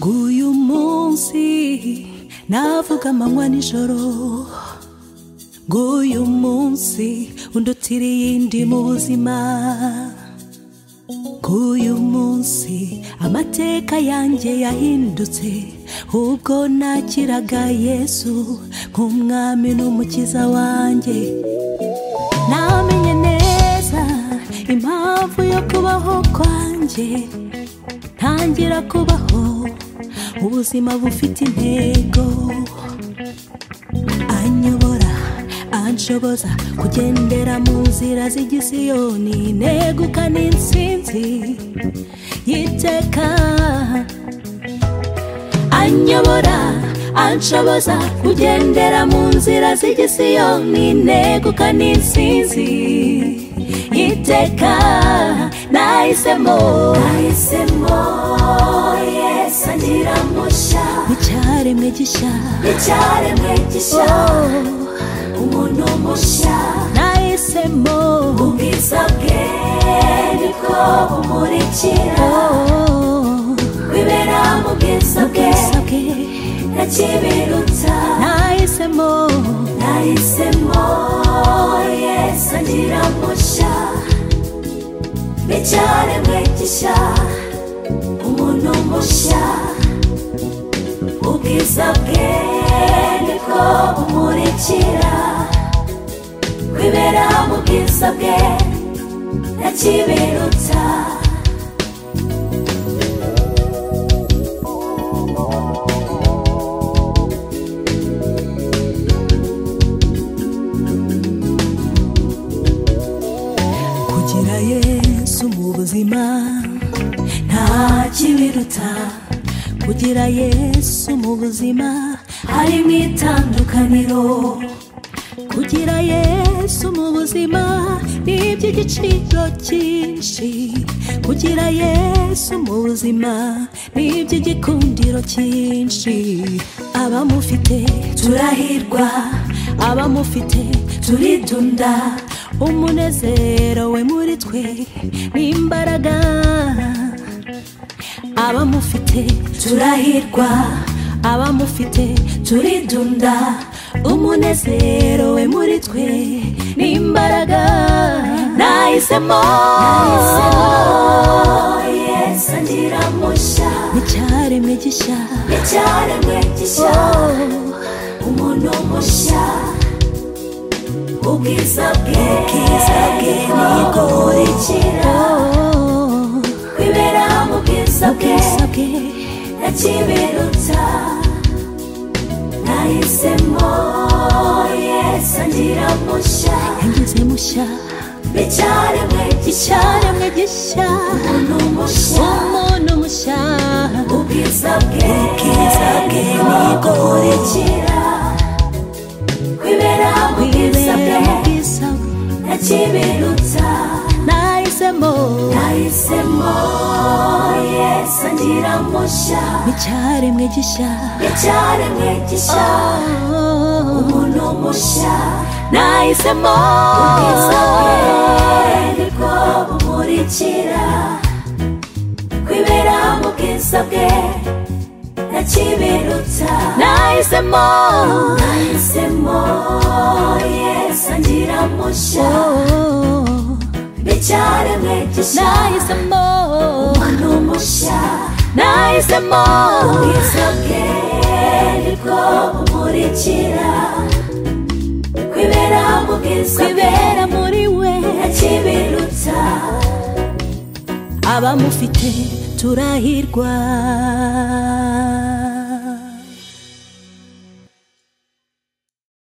bw'uyu munsi navuga amanywa nijoro bw'uyu munsi undutiriye iyindi mu buzima bw'uyu munsi amateka yanjye yahindutse ubwo nakiraga yesu nk'umwami n'umukiza wanjye namenye neza impamvu yo kubaho kwanjye ntangira kubaho ubuzima bufite intego anyobora anshoboza kugendera mu nzira z'igisiyoni negukana insinzi y'iteka anyobora anshoboza kugendera mu nzira z'igisiyoni negukana insinzi y'iteka nahisemo nahisemo yesi agira mushya icyaremwe gishya icyaremwe gishya umuntu mushya nahisemo ubwiza bwe nibwo bumurikira oh, wibera mu bwiza bwe ubwiza bwe nta kibiruta nahisemo nahisemo yesi agira mushya icyaremwe gishya umuntu mushya ubwiza bwe nibwo bumurikira kwibera mu bwiza bwe nta kibiruta kugira yesu mu buzima nta kibiruta kugira yesu mu buzima hari mu itandukaniro kugira yesu mu buzima ni iby'igiciro cyinshi kugira yesu mu buzima ni iby'igikundiro cyinshi abamufite turahirwa abamufite turidunda umunezero we muri twe n'imbaraga abamufite turahirwa abamufite turidunda umunezero we muri twe n'imbaraga nahisemo yesi agira mushya icyaremwe gishya icyaremwe gishya umuntu mushya ubwiza bwe ubwiza bwe nibwo bumurikira oh, kwibera mu bwiza bwe ubwiza bwe nakibiruta nahisemo yesi agira mushya yangize mushya icyaremwe gishya icyaremwe gishya umuntu mushya umuntu mushya ubwiza bwe ubwiza bwe nibwo burikira kwibera mu bwiza wibera bwe mu bwiza bwe nakibiruta nahisemo nahisemo yesi agira mushya icyaremwe gishya icyaremwe gishya oh, umuntu mushya nahisemo ubwiza bwe nibwo bumurikira kwibera mu bwiza bwe nta kibiruta nahisemo nahisemo yesi agira mushya Oh, icyaremwe gishya nahisemo umuntu mushya nahisemo ubwiza bwe nibwo bumurikira kwibera mu bwiza bwe kwibera muri we nta kibiruta abamufite turahirwa